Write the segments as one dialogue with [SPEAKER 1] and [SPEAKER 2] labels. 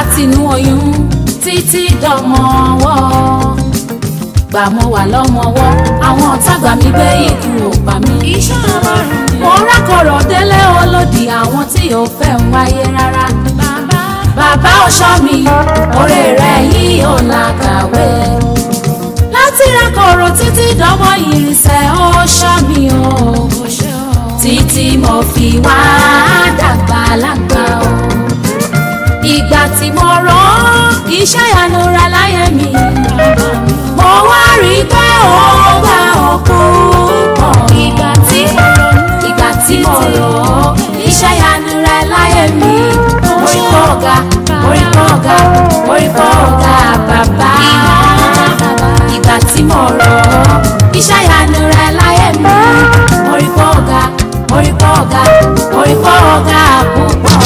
[SPEAKER 1] látinú oyún títí dọmọ ọwọ́ gbà mo wà lọ́mọwọ́ àwọn ọ̀tá gbà mí gbé ikú ò pa mí.
[SPEAKER 2] iṣẹ́ ọlọ́run ni.
[SPEAKER 1] mo rákọ̀rọ̀ délé olódì àwọn tí ò fẹ́ ń wáyé rárá.
[SPEAKER 2] bàbá
[SPEAKER 1] bàbá ọ̀ṣọ́ mi oore rẹ̀ yìí ò làkàwé. láti rákọ̀rọ̀ títí dọ́mọ ìrìnsẹ̀ ọ̀ṣọ́ mi o.
[SPEAKER 2] kò ṣe o.
[SPEAKER 1] títí mo fi wá dàgbà lágbà o. ìgbà tí mo rán iṣẹ́ ìyanu ra láyé mi. mo wá rí i pé ó gbà ọkọ pọ̀.
[SPEAKER 2] ìgbà tí mo ronú.
[SPEAKER 1] ìgbà tí mo rọ̀ ọ́ iṣẹ́ ìyanu rẹ láyé mi. orí kọ́ ọ̀gá orí kọ́ ọ̀gá orí kọ́ ọ̀gá bàbá. ìgbà tí mo rọ̀ ọ́ iṣẹ́ ìyanu rẹ láyé mi. orí kọ́ ọ̀gá orí kọ́ ọ̀gá orí kọ́ ọ̀gá púpọ̀.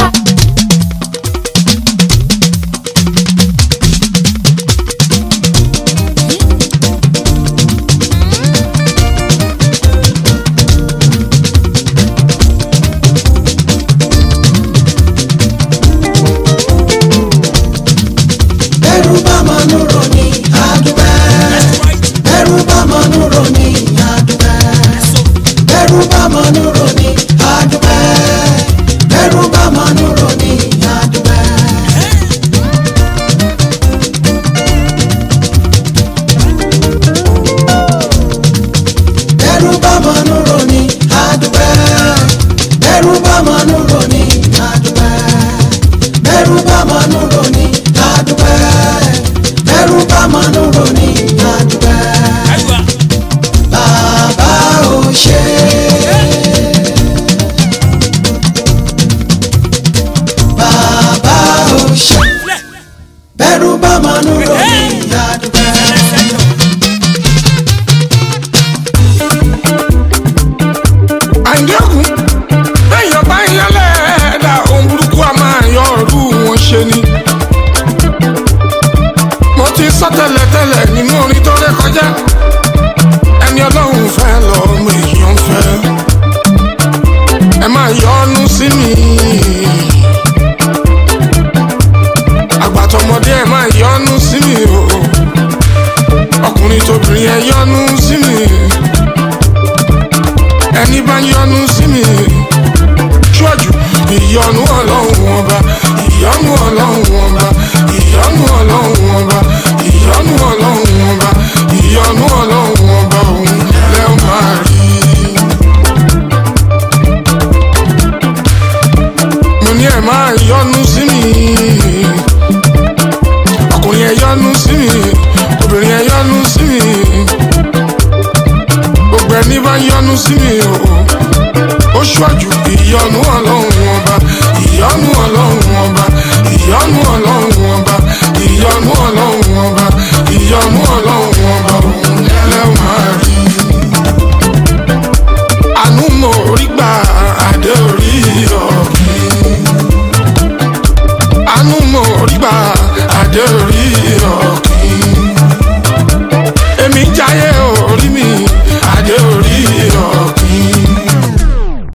[SPEAKER 3] ẹrù bá mọnú ròní àdúgbẹ́ ẹrù bá mọnú ròní àdúgbẹ́ ẹrù bá mọnú ròní àdúgbẹ́ ẹrù bá mọnú ròní àdúgbẹ́. ẹrù bá mọnú ròní àdúgbẹ́ ẹrù bá mọnú ròní àdúgbẹ́ ẹrù bá mọnú ròní àdúgbẹ́ ẹrù bá mọnú ròní àdúgbẹ́ bàbá ò ṣe. bàbá ò ṣe. bẹ́rù bá mọnú ròní àdúgbẹ́.
[SPEAKER 4] àyẹ̀kùn lẹ́yìn bá yẹn lẹ́ẹ̀dá ohun burúkú a máa yọ ọ̀rú wọn ṣe ni. mo ti sọ tẹ́lẹ̀tẹ́lẹ̀ nínú orin tó ré kọjá ẹni ọlọ́run fẹ́ lọ́mọ èèyàn fẹ́ ẹ máa yọnu sí mi. àgbàtọ̀mọdé ẹ máa yọnu sí mi o ọkùnrin tóbìnrin ẹ yọnu sí mi ẹni bá yọnu sí mi ṣọ́ọ̀jù ìyọnu ọlọ́run ọba ìyọnu ọlọ́run ọba ìyọnu ọlọ́run ọba ìyọnu ọlọ́run ọba ìyọnu ọlọ́run ọba òun lẹ́ ó máa rí. mo ní ẹ máa yọnu sí mi ọkùnrin ẹ yọnu sí mi obìnrin ẹ yọnu sí mi gbogbo ẹni bá yọnu sí mi o ó ṣọ́jú ìyọnu ọlọ́run ọba ìyọnu ọlọ́run ọba ìyọnu ọlọ́run ọba ìyọnu ọlọ́run ọba ìyọnu ọlọ́run ọba òun lẹ́wọ̀n máa rí. àánú mo rí gbà adé orí ọ̀gbìn. àánú mo rí gbà adé orí ọ̀gbìn.